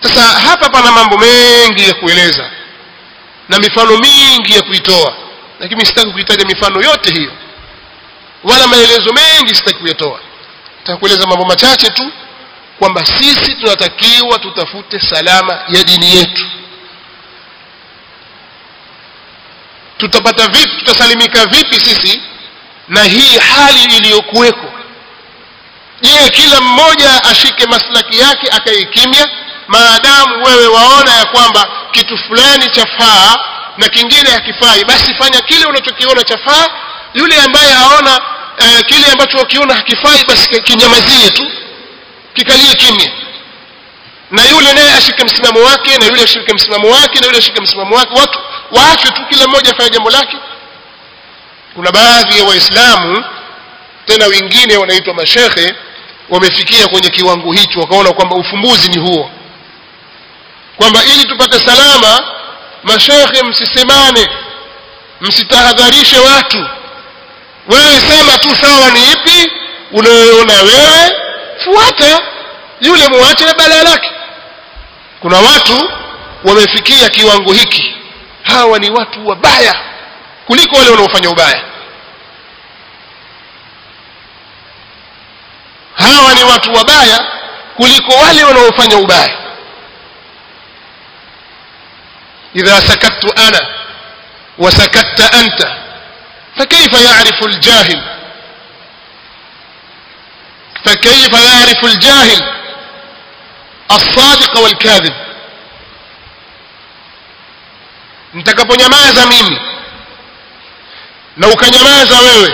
sasa hapa pana mambo mengi ya kueleza na mifano mingi ya kuitoa lakini sitaki kuitaja mifano yote hiyo wala maelezo mengi sitaki kuyatoa nataka kueleza mambo machache tu kwamba sisi tunatakiwa tutafute salama ya dini yetu tutapata vipi tutasalimika vipi sisi na hii hali iliyokuweko je kila mmoja ashike maslaki yake akae kimya maadamu wewe waona ya kwamba kitu fulani chafaa na kingine hakifai basi fanya kile unachokiona chafaa yule ambaye aona uh, kile ambacho ukiona hakifai basi kinyamazie tu kikalie kimya na yule naye ashike msimamo wake na yule ashike msimamo wake na yule ashike msimamo wake watu waachwe tu kila mmoja afanye jambo lake kuna baadhi ya waislamu tena wengine wanaitwa mashekhe wamefikia kwenye kiwango hicho wakaona kwamba ufumbuzi ni huo kwamba ili tupate salama mashekhe msisemane msitahadharishe watu wewe sema tu sawa ni ipi unayoona wewe fuata yule muache na balaa lake kuna watu wamefikia kiwango hiki hawa ni watu wabaya kuliko wale wanaofanya ubaya hawa ni watu wabaya kuliko wale wanaofanya ubaya idha sakattu ana wasakatta anta فكيف يعرف الجاهل فكيف يعرف الجاهل الصادق والكاذب nitakaponyamaza mimi na ukanyamaza wewe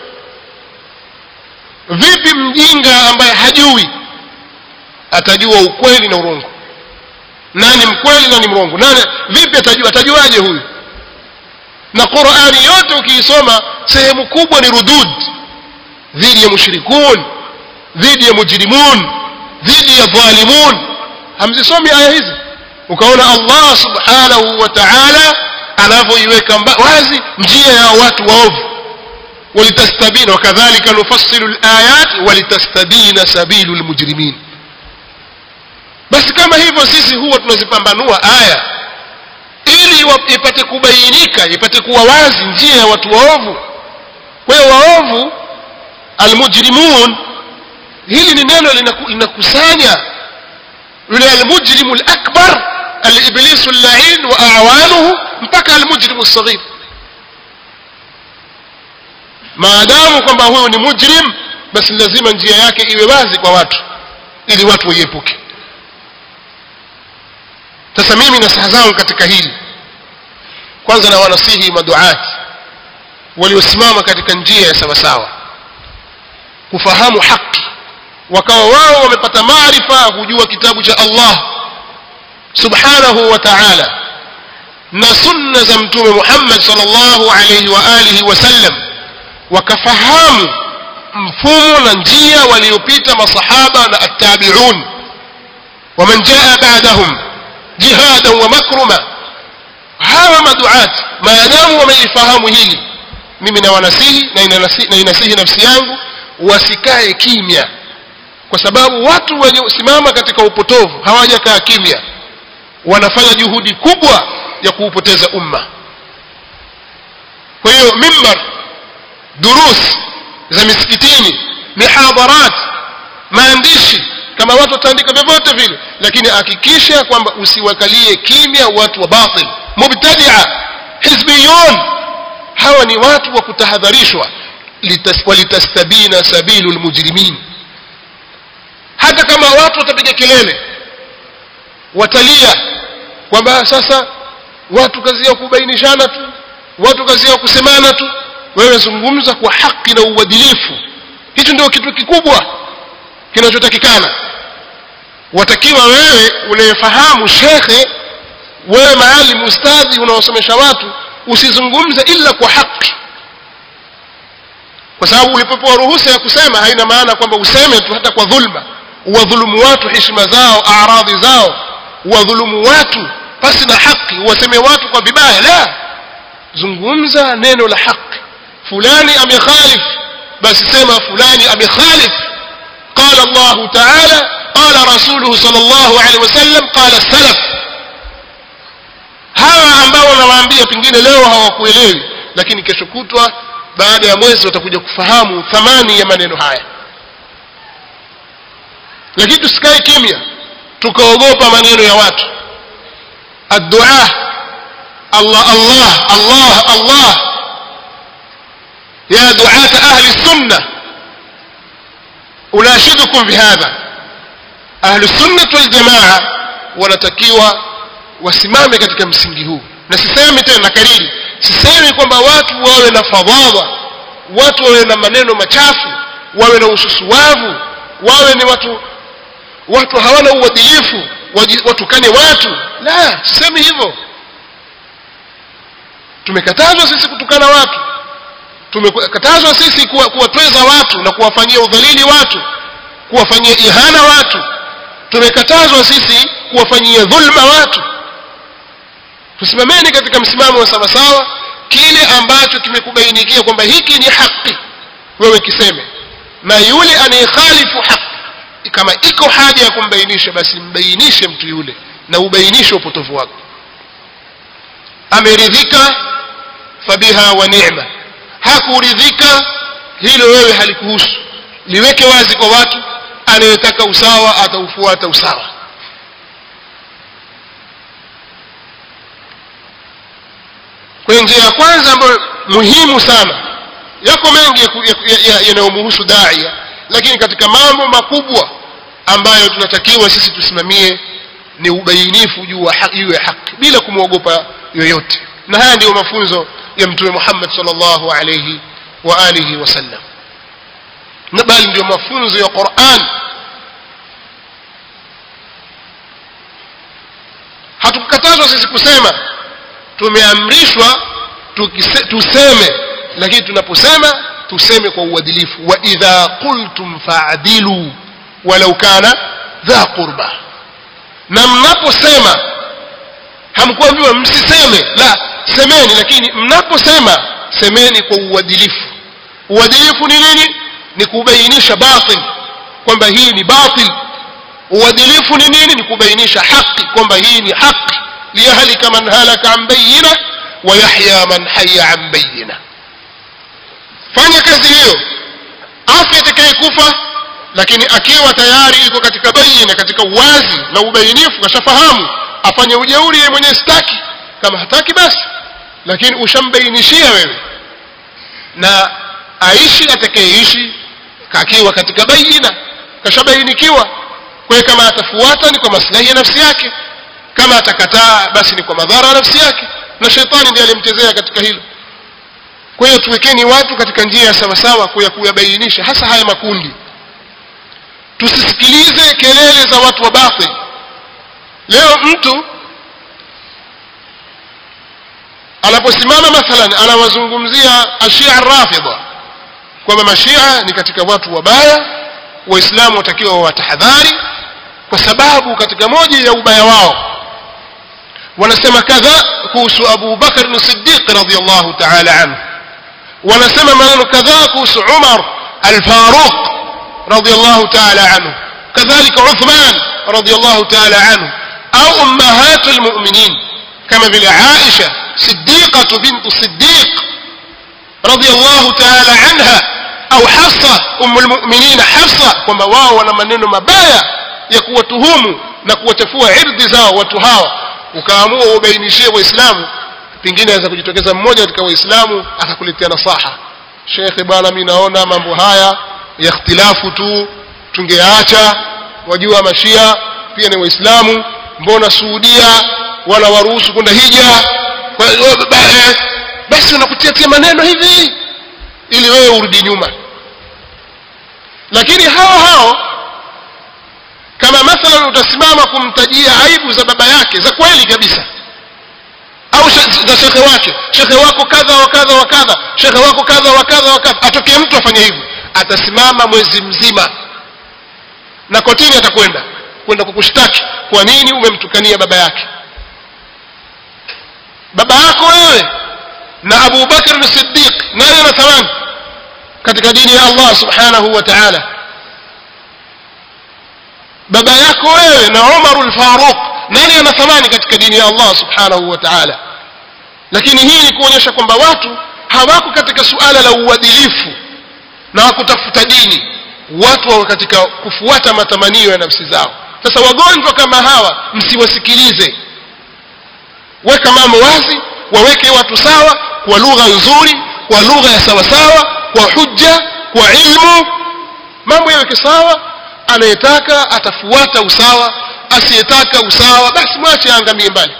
vipi mjinga ambaye hajui atajua ukweli na urongo nani mkweli nani mrongo nani vipi atajua atajuaje huyu na qurani yote ukiisoma sehemu kubwa ni rudud dhidi ya mushrikun dhidi ya mujrimun dhidi ya dhalimun hamzisomi aya hizi ukaona allah subhanahu wa taala anavyoiweka wazi njia ya watu waovu walitastabina wakadhalika nufassilu layat walitastabina sabilu lmujrimin basi kama hivyo sisi huwa tunazipambanua aya ili ipate kubainika ipate kuwa wazi njia ya watu waovu kwa hiyo waovu almujrimun hili ni neno linakusanya yule almujrimu lakbar aliblisu llain wa awanuhu mpaka almujrimu lsaghir maadamu kwamba huyu ni mujrim basi lazima njia yake iwe wazi kwa watu ili watu waiepuke sasa mimi nasaha zangu katika hili kwanza na wanasihi maduati waliosimama katika njia ya sawasawa kufahamu haki wakawa wao wamepata maarifa kujua kitabu cha allah subhanahu wa taala na sunna za mtume muhammad salllahu alaihi wa alihi wasallam wakafahamu mfumo na njia waliopita masahaba na attabiun waman jaa badahum jihadan wa makruma hawa maduati maadamu wameifahamu hili mimi na wanasihi na inasihi, na inasihi nafsi yangu wasikae kimya kwa sababu watu wenyesimama katika upotovu hawajakaa kimya wanafanya juhudi kubwa ya kuupoteza umma kwa hiyo mimbar durus za misikitini mihadharat maandishi kama watu wataandika vyovyote vile lakini hakikisha kwamba usiwakalie kimya watu wa batil mubtadia hizbiyun hawa ni watu wa kutahadharishwa walitastabina sabilu lmujrimin hata kama watu watapiga kelele watalia kwamba sasa watu kazi yao kubainishana tu watu kazi yao kusemana tu wewe zungumza kwa haki na uadilifu hicho ndio kitu kikubwa kinachotakikana watakiwa wewe unayefahamu shekhe wewe maalim ustadhi unaosomesha watu usizungumze illa kwa haki kwa sababu ulipopewa ruhusa ya kusema haina maana kwamba useme tu hata kwa dhulma uwadhulumu watu heshima zao aradhi zao uwadhulumu watu pasi na haki uwaseme watu kwa vibaya la zungumza neno la haki fulani amekhalif basi sema fulani amekhalif قال الله تعالى قال رسوله صلى الله عليه وسلم قال السلف hawa ambao nawaambia pengine leo hawakuelewi lakini kesho kutwa baada ya mwezi watakuja kufahamu thamani ya maneno haya lakini tusikae kimya tukaogopa maneno ya watu addua allah allah allah allah ya duata ahli sunna unashidukum bihadha ahlu sunnat waljamaa wanatakiwa wasimame katika msingi huu na sisemi tena na kariri sisemi kwamba watu wawe na fadhadha watu wawe na maneno machafu wawe na ususuwavu wawe ni watu watu hawana uadilifu watukane watu la sisemi hivyo tumekatazwa sisi kutukana watu tumekatazwa sisi kuwatweza watu na kuwafanyia udhalili watu kuwafanyia ihana watu tumekatazwa sisi kuwafanyia dhulma watu tusimameni katika msimamo wa sawasawa kile ambacho kimekubainikia kwamba hiki ni haki wewe kiseme na yule anayekhalifu haki kama iko haja ya kumbainisha basi mbainishe mtu yule na ubainishe upotovu wako ameridhika fabiha wa ni'ma hakuridhika hilo wewe halikuhusu liweke wazi kwa watu anayetaka usawa ataufuata usawa kwenye njia ya kwanza ambayo muhimu sana yako mengi yanayomhusu daia lakini katika mambo makubwa ambayo tunatakiwa sisi tusimamie ni ubainifu juu ya haki bila kumwogopa yoyote na haya ndiyo mafunzo ya mtume Muhammad sallallahu alayhi wa alihi wasallam na bali ndio mafunzo ya Qur'an hatukukatazwa sisi kusema tumeamrishwa tuseme lakini tunaposema tuseme kwa uadilifu wa idha qultum fa'dilu walau kana dha qurba na mnaposema hamkuambiwa msiseme la semeni lakini mnaposema semeni kwa uadilifu uadilifu ni nini ni kubainisha batil kwamba hii ni batil uadilifu ni nini ni kubainisha haki kwamba hii ni haki liyahlika man halaka an bayina wa yahya man hayya an bayina fanya kazi hiyo afya atakayekufa lakini akiwa tayari iko katika bayina katika uwazi na ubainifu kashafahamu afanye ujeuri yeye mwenyewe staki kama hataki basi lakini ushambainishia wewe na aishi atakayeishi akiwa katika baina kashabainikiwa kwa kama atafuata ni kwa maslahi ya nafsi yake kama atakataa basi ni kwa madhara ya nafsi yake na shetani ndiye alimchezea katika hilo kwa hiyo tuwekeni watu katika njia ya sawasawa kuya kuyabainisha hasa haya makundi tusisikilize kelele za watu wa batil leo mtu anaposimama mathalan anawazungumzia ashia rafidha kwamba mashia ni katika watu wabaya waislamu watakiwa watahadhari kwa sababu katika moja ya ubaya wao wanasema kadha kuhusu Abu Bakar as-Siddiq radhiyallahu ta'ala anhu wanasema maneno kadhaa kuhusu Umar al-Faruq radhiyallahu ta'ala anhu kadhalika Uthman radhiyallahu ta'ala anhu au ummahatul mu'minin kama vile Aisha صديقة بنت صديق رضي الله تعالى عنها أو حفصة أم المؤمنين حفصة kwamba wao wana maneno mabaya ya kuwatuhumu na kuwachafua irdhi zao watu hawa ukaamua ubainishie waislamu pengine aweza kujitokeza mmoja katika waislamu akakuletea nasaha shekhe bwana mi naona mambo haya ya ikhtilafu tu tungeacha wajua mashia pia ni waislamu mbona suudia wala waruhusu kwenda hija basi unakutiatia maneno hivi ili wewe urudi nyuma lakini hao hao kama mathalan utasimama kumtajia aibu za baba yake za kweli kabisa au za shekhe wake shekhe wako kadha wa kadha wa kadha shekhe wako kadha wa kadha wa kadha atokee mtu afanye hivyo atasimama mwezi mzima na kotini atakwenda kwenda kukushtaki kwa nini umemtukania baba yake baba yako wewe na Abu Bakr as-Siddiq nani ana thamani katika dini ya Allah subhanahu wa ta'ala baba yako wewe na Umar al-Faruq nani ana thamani katika dini ya Allah subhanahu wa ta'ala lakini hii ni kuonyesha kwamba watu hawako katika suala la uadilifu na wakutafuta dini watu wako katika kufuata matamanio ya nafsi zao sasa wagonjwa kama hawa msiwasikilize weka mambo wazi waweke watu sawa kwa lugha nzuri kwa lugha ya sawasawa kwa hujja kwa ilmu mambo yaweke sawa anayetaka atafuata usawa asiyetaka usawa basi mwache aangamie mbali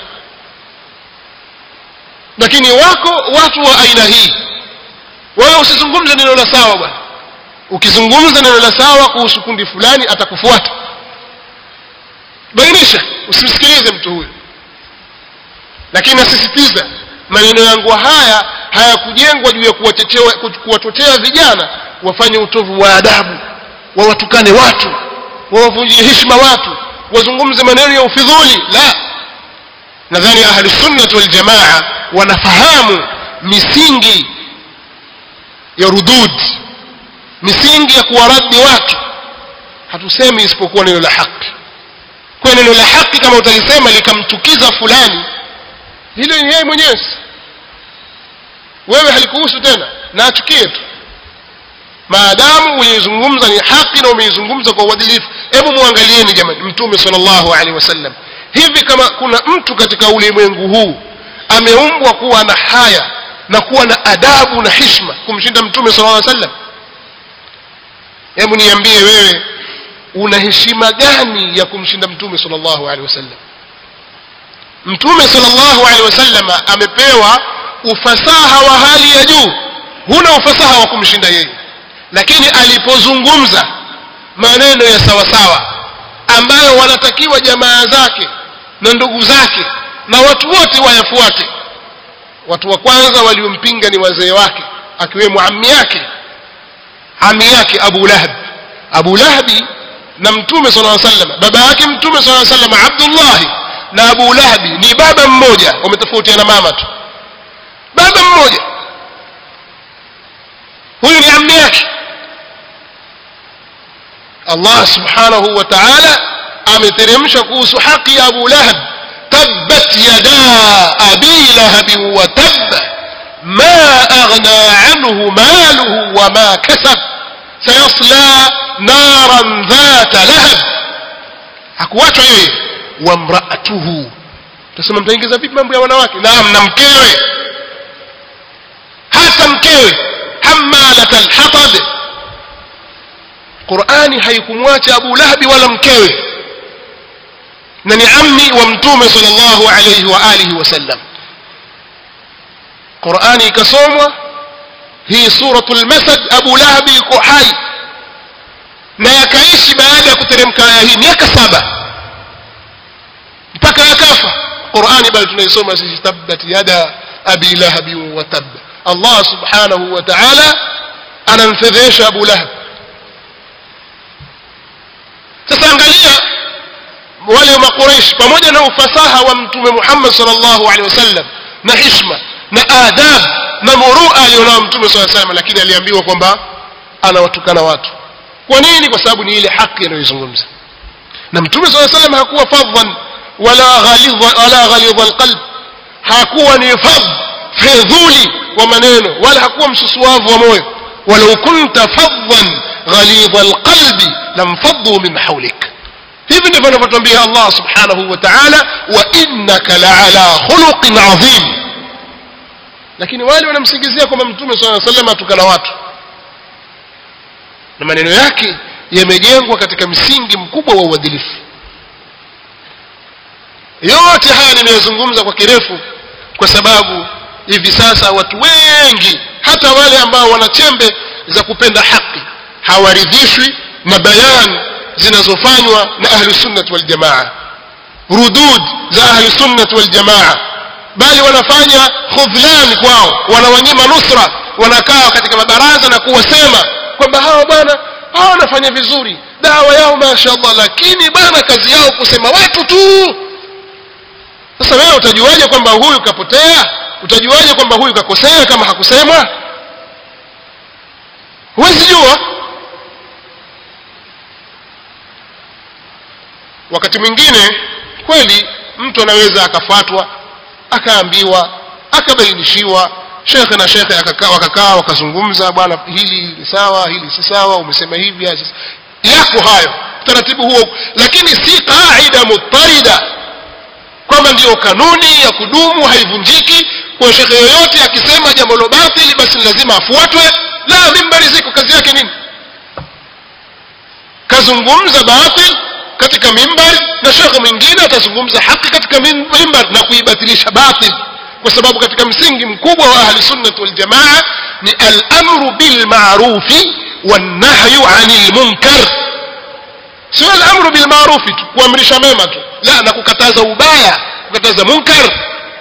lakini wako watu wa aina hii wewe usizungumze neno la sawa bwana ukizungumza neno la sawa kuhusu kundi fulani atakufuata bainisha usimsikilize mtu huyo lakini nasisitiza maneno yangu haya hayakujengwa juu ya kuwachochea vijana wafanye utovu wa adabu wawatukane watu wawavunjie heshima watu wazungumze maneno ya ufidhuli la nadhani ahlu sunnah wal jamaa wanafahamu misingi ya rudud misingi ya kuwaradi watu hatusemi isipokuwa neno la haki kwa neno la haki kama utalisema likamchukiza fulani hilo ni yeye mwenyewe wewe halikuhusu tena na achukie tu maadamu uliizungumza ni haki na umeizungumza kwa uadilifu hebu muangalieni jamani mtume sallallahu alaihi wasallam hivi kama kuna mtu katika ulimwengu huu ameumbwa kuwa na haya na kuwa na adabu na hishma kumshinda mtume sallallahu alaihi wasallam hebu niambie wewe una heshima gani ya kumshinda mtume sallallahu alaihi wasallam mtume sallallahu alaihi wasallam amepewa ufasaha wa hali ya juu huna ufasaha wa kumshinda yeye lakini alipozungumza maneno ya sawasawa ambayo wanatakiwa jamaa zake na ndugu zake na watu wote wayafuate watu wa kwanza waliompinga ni wazee wake akiwemo ammi yake ami yake Abu Lahab Abu Lahabi na mtume sallallahu alaihi wasallam baba yake mtume sallallahu alaihi wasallam Abdullah na Abu Lahabi ni baba mmoja wametofautiana mama tu baba mmoja huyu ni ammi yake Allah subhanahu wa ta'ala ameteremsha kuhusu haki ya Abu Lahab tabbat yada abi lahab wa tabba ما أغنى عنه ماله وما كسب سيصلى نارا ذات لهب hakuachwa yeye wa mraatuhu tasema mtaingiza vipi mambo ya wanawake naam na mkewe hata mkewe hamalat alhatab qurani haikumwacha abu lahabi wala mkewe na ni ammi wa mtume sallallahu alayhi wa alihi wasallam qurani ikasomwa hii suratul masad abu lahabi yuko hai na yakaishi baada ya kuteremka aya hii miaka saba mpaka yakafa qurani bali tunaisoma sisi tabbat yada abi lahabi wa tab allah subhanahu wa ta'ala anamfedhesha abu lahab sasa angalia wale wa makuraish pamoja na ufasaha wa mtume muhammad sallallahu alaihi wasallam na hishma na adab na murua alionao mtume saa salam lakini aliambiwa kwamba anawatukana watu kwa nini kwa sababu ni ile haki anayoizungumza na mtume saa salam hakuwa fadhan wala ghalidha wala ghalidha alqalb hakuwa ni fadh fedhuli wa maneno wala hakuwa msusuavu wa moyo walau kunta fadhan ghalidha alqalbi lamfaddu min hawlik hivi ndivyo anavyotuambia allah subhanahu wa taala wa innaka laala khuluqin adhim lakini wale wanamsingizia kwamba mtume saa salam atukana watu na maneno yake yamejengwa katika msingi mkubwa wa uadilifu yote haya nimeyazungumza kwa kirefu kwa sababu hivi sasa watu wengi hata wale ambao wana chembe za kupenda haki hawaridhishwi na bayan zinazofanywa na ahlu sunnat wal jamaa rudud za ahlu sunnat wal jamaa bali wanafanya khudhlan kwao wanawanyima nusra wanakaa katika mabaraza na kuwasema kwamba hawa bwana hawa wanafanya vizuri dawa yao mashaallah lakini bwana kazi yao kusema watu tu sasa wewe utajuaje kwamba huyu kapotea utajuaje kwamba huyu kakosea kama hakusemwa huwezi jua wakati mwingine kweli mtu anaweza akafuatwa akaambiwa akabainishiwa shekhe na shekhe akakaa wakakaa wakazungumza bwana hili ni sawa hili si sawa umesema hivi yako hayo utaratibu huo lakini si qaida mutarida kwamba ndiyo kanuni ya kudumu haivunjiki kwa shekhe yoyote akisema jambo lo batili basi lazima afuatwe la mimbari ziko kazi yake nini kazungumza batil katika mimbar na shekhe mwingine atazungumza haki katika mimbar na kuibatilisha batil kwa sababu katika msingi mkubwa wa ahli sunnati waljamaa ni alamru bilmarufi wannahyu ani lmunkar sio alamru bilmarufi tu kuamrisha mema tu la na kukataza ubaya kukataza munkar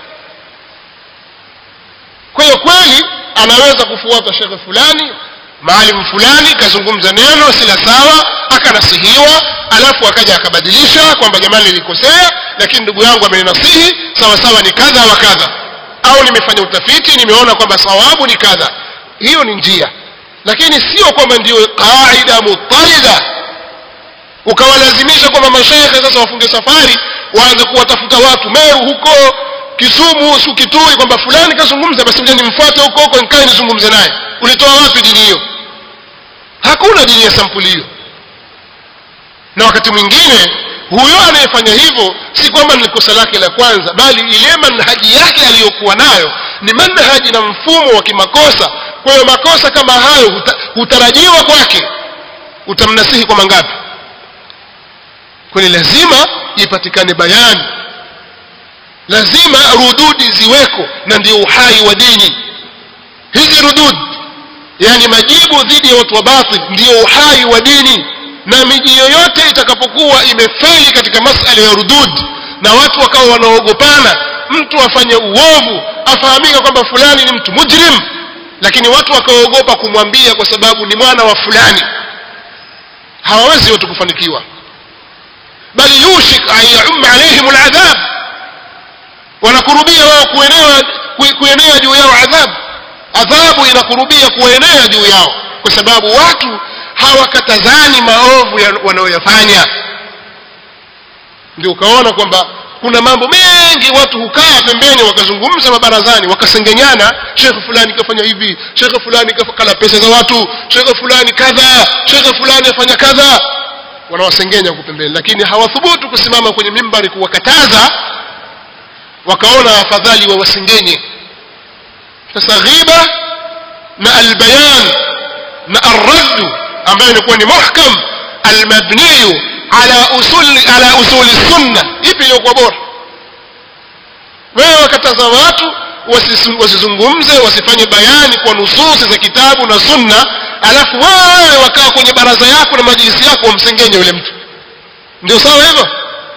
kwa hiyo kweli anaweza kufuata shekhe fulani maalimu fulani kazungumza neno sila sawa akanasihiwa alafu akaja akabadilisha kwamba jamani nilikosea lakini ndugu yangu ameninasihi sawa sawa ni kadha wa kadha au nimefanya utafiti nimeona kwamba sawabu ni kadha hiyo ni njia lakini sio kwamba ndio qaida mutarida ukawalazimisha kwamba mashekhe sasa wafunge safari waanze kuwatafuta watu meru huko kisumu su kitui kwamba fulani kazungumza basi mja nimfuate huko huko nikae nizungumze naye ulitoa wapi dini hiyo hakuna dini ya sampuli hiyo na wakati mwingine huyo anayefanya hivyo si kwamba ni kosa lake la kwanza bali ile manhaji yake aliyokuwa nayo ni manhaji na mfumo wa kimakosa kwa hiyo makosa kama hayo huta, hutarajiwa kwake utamnasihi kwa mangapi kwani lazima ipatikane bayani lazima rududi ziweko na ndio uhai wa dini hizi rudud yani majibu dhidi ya watu wa batil ndio uhai wa dini na miji yoyote itakapokuwa imefeli katika masala ya rudud na watu wakawa wanaogopana mtu afanye uovu afahamika kwamba fulani ni mtu mujrim lakini watu wakaogopa kumwambia kwa sababu ni mwana wa fulani hawawezi watu kufanikiwa bal yushik an yaum alaihim ladhab wanakurubia wao kuenea kuenea juu yao adhabu adhabu inakurubia kuenea juu yao kwa sababu watu hawakatazani maovu wanayoyafanya ndio ukaona kwamba kuna mambo mengi watu hukaa pembeni wakazungumza mabarazani wakasengenyana shekhe fulani kafanya hivi shekhe fulani kala pesa za watu shekhe fulani kadha shekhe fulani afanya kadha wanawasengenya huku pembeni lakini hawathubutu kusimama kwenye mimbari kuwakataza wakaona afadhali wawasengenye sasa ghiba na albayan na arraddu ambayo ilikuwa ni muhkam almabniyu ala usuli ala usuli sunna ipi iliyokuwa bora wewe wakataza watu wasizungumze wasifanye bayani kwa nususi za kitabu na sunna alafu wewe wakaa kwenye baraza yako na majlisi yako wamsengenye yule mtu ndio sawa hivyo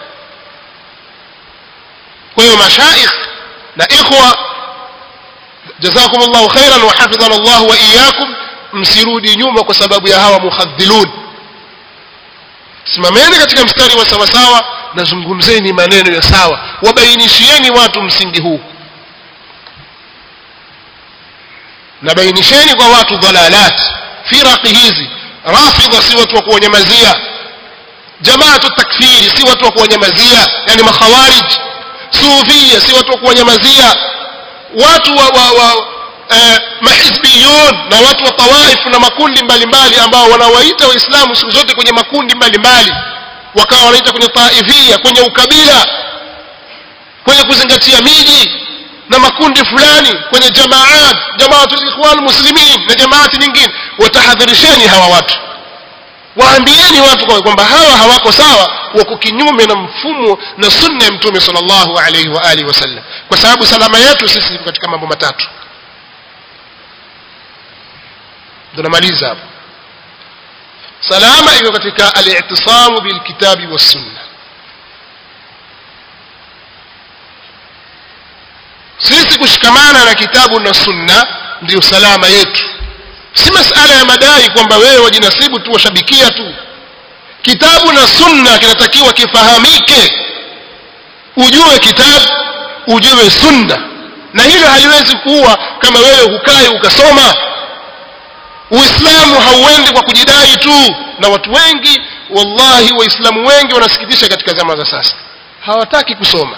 kwa hiyo mashaikh na ikhwa jazakum llahu khairan wa hafidhana llahu wa iyakum msirudi nyuma kwa sababu ya hawa mukhadhilun simameni katika mstari wa sawasawa na zungumzeni maneno ya sawa wabainishieni watu msingi huu na bainisheni kwa watu dhalalat firaqi hizi rafidha si watu wa kuwanyamazia jamaatu takfiri si watu wa kuwanyamazia yani makhawarij sufia si watu wa kuwanyamazia watu wa, wa, wa eh, mahizbiyun na watu wa tawaifu na makundi mbalimbali ambao wanawaita waislamu siku zote kwenye makundi mbalimbali wakawa wanaita kwenye taifia kwenye ukabila kwenye kuzingatia miji na makundi fulani kwenye jamaat jamaatul ikhwan muslimin na jamaati nyingine watahadharisheni hawa watu waambieni watu kwamba hawa hawako sawa wako kinyume na mfumo na sunna ya mtume sallallahu alaihi wa alihi wasallam kwa sababu salama yetu sisi iko katika mambo matatu tunamaliza hapo salama iko katika al-i'tisamu bilkitabi wassunna sisi kushikamana na kitabu na sunna ndiyo salama yetu si masala ya madai kwamba wewe wajinasibu tu washabikia tu kitabu na sunna kinatakiwa kifahamike ujue kitabu ujue sunna na hilo haliwezi kuwa kama wewe hukai ukasoma uislamu hauendi kwa kujidai tu na watu wengi wallahi waislamu wengi wanasikitisha katika zama za sasa hawataki kusoma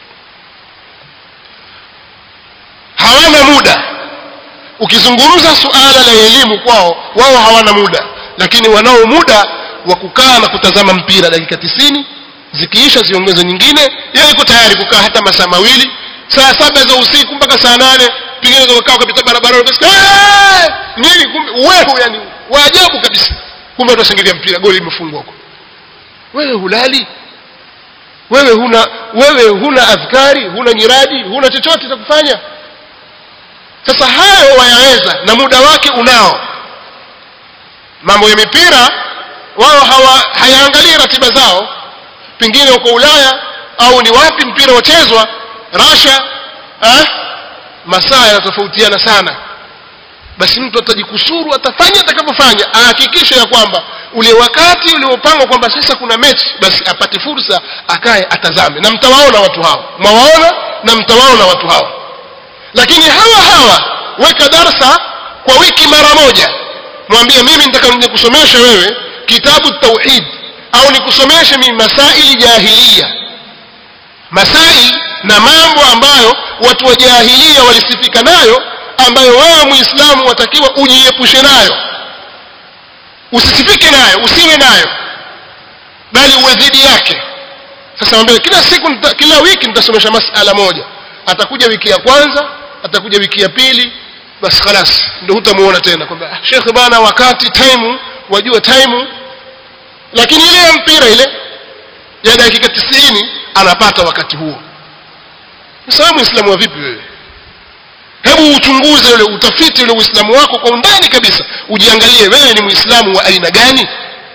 hawana muda ukizungumza suala la elimu kwao wao hawana muda lakini wanao muda wa kukaa na kutazama mpira dakika tisini zikiisha ziongeze nyingine yeye yuko tayari kukaa hata masaa mawili saa saba za usiku mpaka saa nane pengine ukakaa ukapita barabarani ukasikia "Eh!" nini kumbe wewe yani waajabu kabisa kumbe utashangilia mpira goli limefungwa huko wewe hulali wewe huna wewe huna adhkari huna nyiradi huna chochote cha kufanya sasa hayo wayaweza na muda wake unao mambo ya mipira wao hawa hayaangalii ratiba zao pengine uko ulaya au ni wapi mpira wachezwa rasha eh? masaa yanatofautiana sana basi mtu atajikusuru atafanya atakavyofanya ahakikishe ya kwamba ule wakati uliopangwa kwamba sasa kuna mechi basi apate fursa akaye atazame na mtawaona watu hao mwawaona na mtawaona watu hao lakini hawa hawa weka darsa kwa wiki mara moja mwambie mimi nitaka nije kusomesha wewe kitabu tauhid au nikusomeshe mimi masaili jahiliya masail na mambo ambayo watu wa jahilia walisifika nayo ambayo wewe muislamu watakiwa ujiepushe nayo usisifike nayo usiwe nayo bali uwe dhidi yake sasa mwambie kila siku nita, kila wiki nitasomesha masala moja atakuja wiki ya kwanza atakuja wiki ya pili basi khalas ndio hutamuona tena kwamba "Ah, shekhe bana wakati time wajua time lakini ile ya mpira ile ya dakika tisini anapata wakati huo sasa wewe muislamu wa vipi wewe hebu uchunguze ule utafiti ule uislamu wako kwa undani kabisa ujiangalie wewe ni muislamu wa aina gani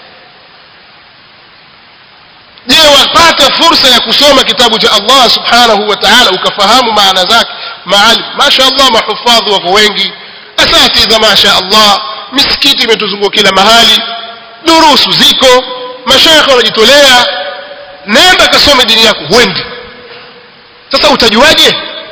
je wapata fursa ya kusoma kitabu cha allah subhanahu wa taala ukafahamu maana zake maalim masha allah mahufadhi wako wengi asatidha masha allah misikiti imetuzunguka kila mahali durusu ziko mashekhe wanajitolea nenda kasome dini yako huendi sasa utajuaje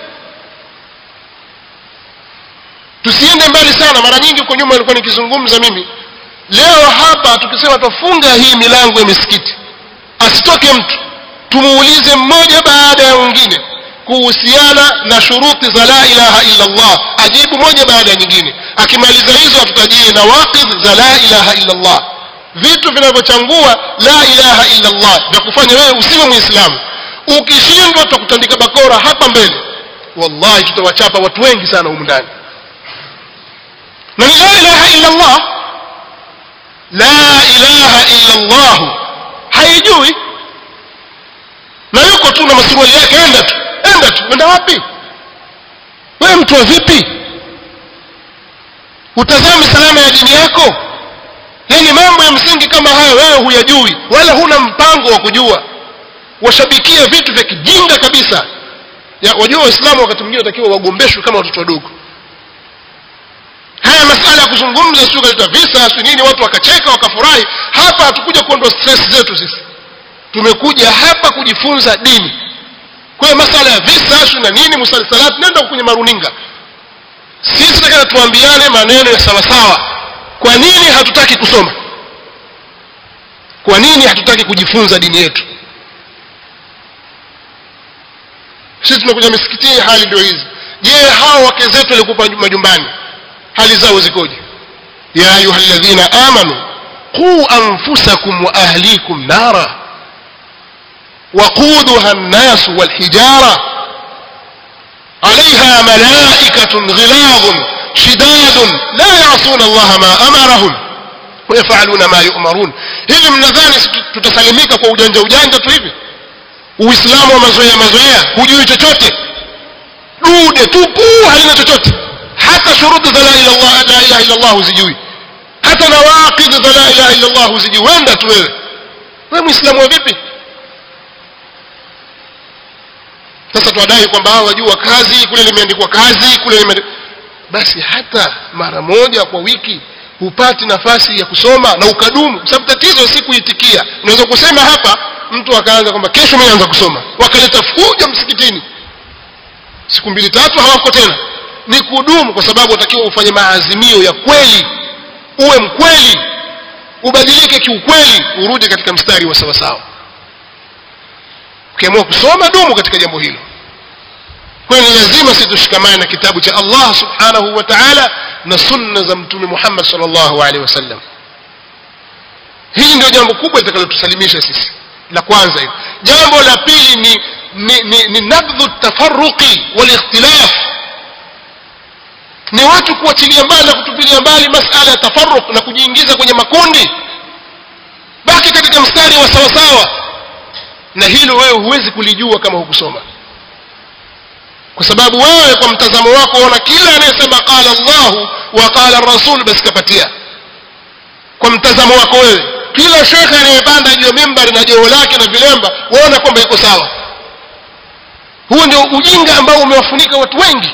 tusiende mbali sana mara nyingi huko nyuma nilikuwa nikizungumza mimi leo hapa tukisema tufunga hii milango ya misikiti asitoke mtu tumuulize mmoja baada ya mwingine kuhusiana na shuruti za la ilaha illa Allah ajibu moja baada ya nyingine akimaliza hizo atutajie na waqidh za la ilaha illa Allah vitu vinavyochangua la ilaha illa Allah vya kufanya wewe usiwe muislamu ukishindwa tutakutandika bakora hapa mbele wallahi tutawachapa watu wengi sana humu ndani na ni la ilaha illa Allah la ilaha illa Allah haijui na yuko tu na masuruali yake enda tu enda tu enda wapi wewe mtu wa vipi utazame salama ya dini yako yani mambo ya msingi kama hayo wewe huyajui wala huna mpango wa kujua washabikia vitu vya kijinga kabisa ya, wajua waislamu wakati mwingine watakiwa wagombeshwe kama watoto wadogo haya masala ya kuzungumza sio kaleta visa sio nini watu wakacheka wakafurahi hapa hatukuja kuondoa stress zetu sisi tumekuja hapa kujifunza dini kwa hiyo masala ya visa sio na nini musalsalat nenda kwenye maruninga sisi takana tuambiane maneno ya sawa sawa kwa nini hatutaki kusoma kwa nini hatutaki kujifunza dini yetu sisi tunakuja misikitini hali ndio hizi je hao wake zetu walikupa majumbani hali zao zikoje ya ayuha alladhina amanu quu anfusakum wa ahlikum nara وقودها الناس والحجارة عليها ملائكة غلاظ شداد لا يعصون الله ما أمرهم ويفعلون ما يؤمرون hivi mnadhani tutasalimika kwa ujanja ujanja tu hivi uislamu wa mazoea mazoea hujui chochote dude tupu halina chochote hata shuruti za la ilaha illa Allah huzijui hata nawaqid za la ilaha illa Allah huzijui wenda tu wewe wewe muislamu wa vipi sasa twadai kwamba hao wajua kazi kule limeandikwa kazi kule limeandikwa basi hata mara moja kwa wiki hupati nafasi ya kusoma na ukadumu sababu tatizo si kuitikia unaweza kusema hapa mtu akaanza kwamba kesho mimi naanza kusoma wakaleta fujo msikitini siku mbili tatu hawako tena ni kudumu kwa sababu watakiwa ufanye maazimio ya kweli uwe mkweli ubadilike kiukweli urudi katika mstari wa sawasawa ukiamua kusoma dumu katika jambo hilo kwa hiyo ni lazima sisi tushikamane na kitabu cha allah subhanahu wa taala na sunna za mtume muhammad salllahu alehi wasallam hili ndio jambo kubwa litakalotusalimisha sisi la kwanza hilo jambo la pili ni ni, ni, ni nabdhu tafaruqi walikhtilaf ni watu kuachilia mbali na kutupilia mbali masala ya tafaruq na kujiingiza kwenye makundi baki katika mstari wa sawasawa na hilo wewe huwezi kulijua kama hukusoma kwa sababu wewe kwa mtazamo wako unaona kila anayesema qala llahu wa qala rasul basi kapatia kwa mtazamo wako wewe kila shekhe anayepanda juu ya mimbari na joho lake na vilemba waona kwamba iko sawa huo ndio ujinga ambao umewafunika watu wengi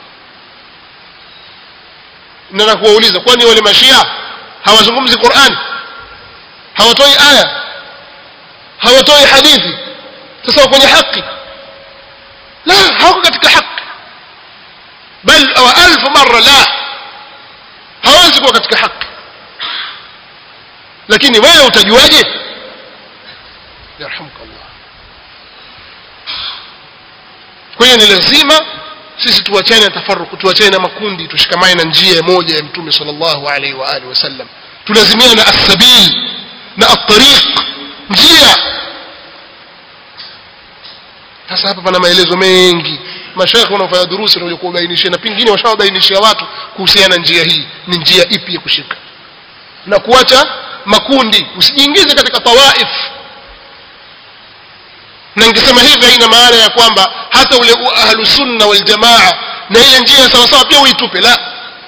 nataka kuwauliza kwani wale mashia hawazungumzi qurani hawatoi aya hawatoi hadithi sasa kwenye haki la hawako katika haki bal wa alfu mara la hawezi kuwa katika haki lakini wewe utajuaje yarhamuka Allah kwa hiyo ni lazima sisi tuachane na tafaruku tuachane na makundi tushikamane na njia moja ya mtume sallallahu alaihi wa alihi wasallam tulazimiane na as-sabil na at-tariq njia sasa hapa pana maelezo mengi mashaikh wanaofanya durusi wanakuja kuwabainishia na pengine washawabainishia watu kuhusiana na njia hii ni njia ipi ya kushika na kuacha makundi usijiingize katika tawaif na nikisema hivi haina maana ya kwamba hata ule ahlu sunna wal jamaa na ile njia sawa sawa pia uitupe la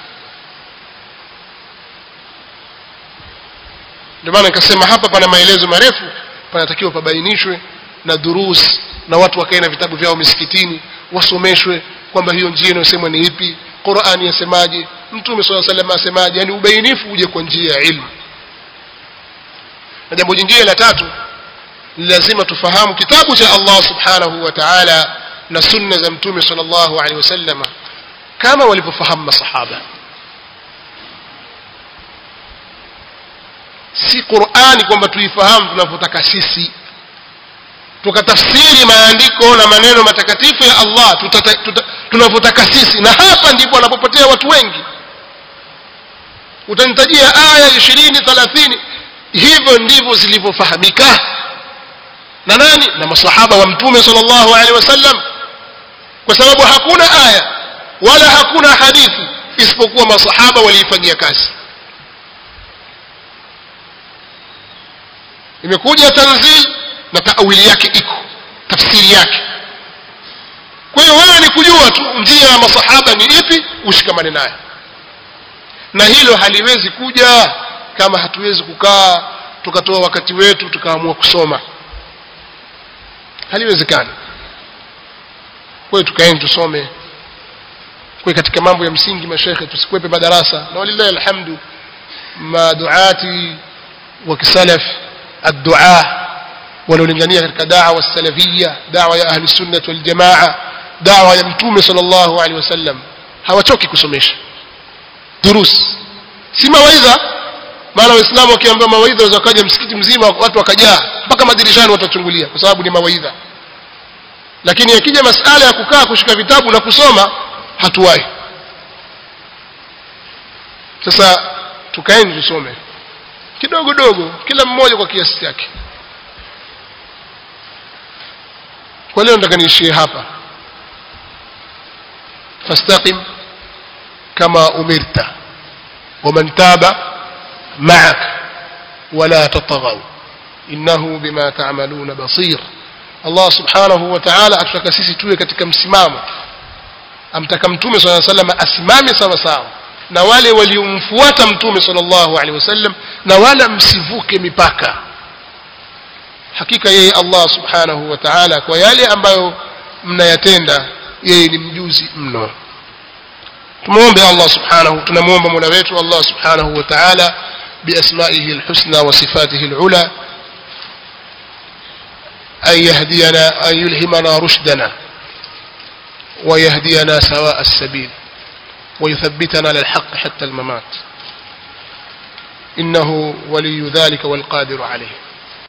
ndio maana nikasema hapa pana maelezo marefu panatakiwa pabainishwe na durus na watu wakae na vitabu vyao misikitini wasomeshwe kwamba hiyo njia inayosemwa ni ipi qurani yasemaje mtume saa salam asemaje yani ubainifu uje kwa njia ya ilmu na jambo jingine la tatu ni lazima tufahamu kitabu cha allah subhanahu wa taala na sunna za mtume sal llahu alehi wasalama kama walivyofahamu masahaba si qurani kwamba tuifahamu tunavyotaka sisi tukatafsiri maandiko na maneno matakatifu ya allah tunavyotaka sisi na hapa ndipo wanapopotea watu wengi utanitajia aya ishirini thalathini hivyo ndivyo zilivyofahamika na nani na masahaba wa mtume sal llahu alehi wasallam kwa sababu hakuna aya wala hakuna hadithi isipokuwa masahaba waliifanyia kazi imekuja tanzil na taawili yake iko tafsiri yake kwa hiyo wewe ni kujua tu njia ya masahaba ni ipi ushikamane nayo na hilo haliwezi kuja kama hatuwezi kukaa tukatoa wakati wetu tukaamua kusoma haliwezekani kwa hiyo tukaeni tusome kwa katika mambo ya msingi mashekhe tusikwepe madarasa na walillahi alhamdu maduati wa kisalaf الدعاء wanaolingania katika dawa salafia dawa ya ahli sunnah wal jamaa dawa ya mtume sallallahu alaihi wasallam hawachoki kusomesha durus si mawaidha maana waislamu wakiambiwa mawaidha wakaja msikiti mzima watu wakajaa mpaka madirishani watachungulia kwa sababu ni mawaidha lakini yakija masala ya kukaa kushika vitabu na kusoma hatuwahi sasa tukaeni tusome kidogo dogo kila mmoja kwa kiasi chake kwa leo nataka niishie hapa fastaqim kama umirta waman taba maak wala tataghaw innahu bima ta'maluna basir Allah subhanahu wa ta'ala atutaka sisi tuwe katika msimamo amtaka mtume sallallahu alaihi wasallam asimame sawa sawa na wale waliomfuata mtume sallallahu alaihi wasallam na wala msivuke mipaka hakika yeye Allah subhanahu wa ta'ala kwa yale ambayo mnayatenda yeye ni mjuzi mno tumuombe Allah subhanahu tunamuomba Mola wetu Allah subhanahu wa ta'ala بأسمائه الحسنى وصفاته العلى أن يهدينا أن يلهمنا رشدنا ويهدينا سواء السبيل ويثبتنا للحق حتى الممات innahu waliyu dhalika walqadiru alayh